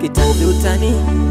kitanzi utani,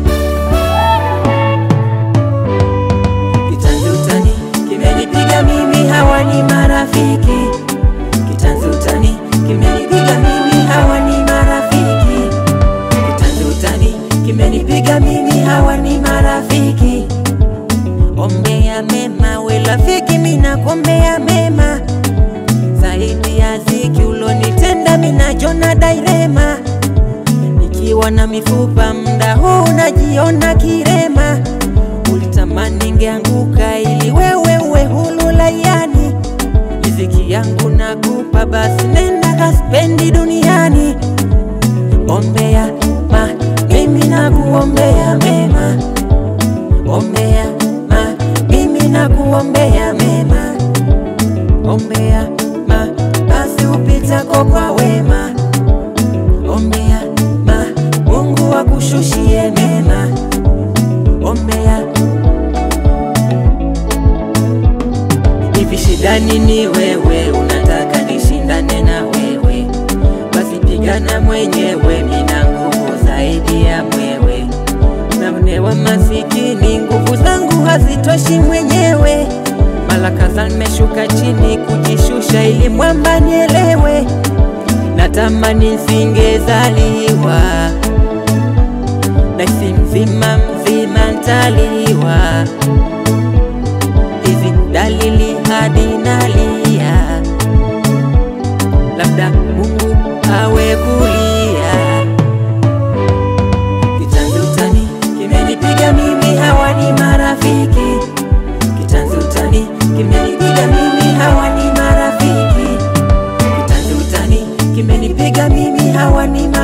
kitanzi utani kimenipiga mimi, hawa ni marafiki. Kitanzi utani kimenipiga mimi, hawa ni marafiki. Kitanzi utani kimenipiga mimi, hawa ni marafiki. Ombea mema we rafiki, mina kuombea mema zaidi ya ziki ulonitenda, mina jona dairema nikiwa na mifupa mda huu najiona kirema. Ulitamani ngeanguka ili wewe uwe hulu layani, riziki yangu nakupa, basi nenda kaspendi duniani. Ombea ma mimi nakuombea mema, ombea ma mimi nakuombea mema, ombea ma basi upitako kwa wema, ombea ma Mungu akushushie mema, ombea hivi shidani ni wewe, unataka nishindane na wewe, basi pigana mwenyewe, mina nguvu zaidi ya mwewe. Naonewa masikini, nguvu zangu hazitoshi mwenyewe, malaka za nimeshuka chini kujishusha, ili mwamba nielewe. Natamani nsingezaliwa, naisi mzima mzima ntaliwa hizi dalili hadi nalia, labda Mungu awe kulia. Kitanzi utani kimenipiga mimi, hawa ni marafiki. Kitanzi utani kimenipiga mimi, hawa ni marafiki. Kitanzi utani kimenipiga mimi, hawa ni marafiki.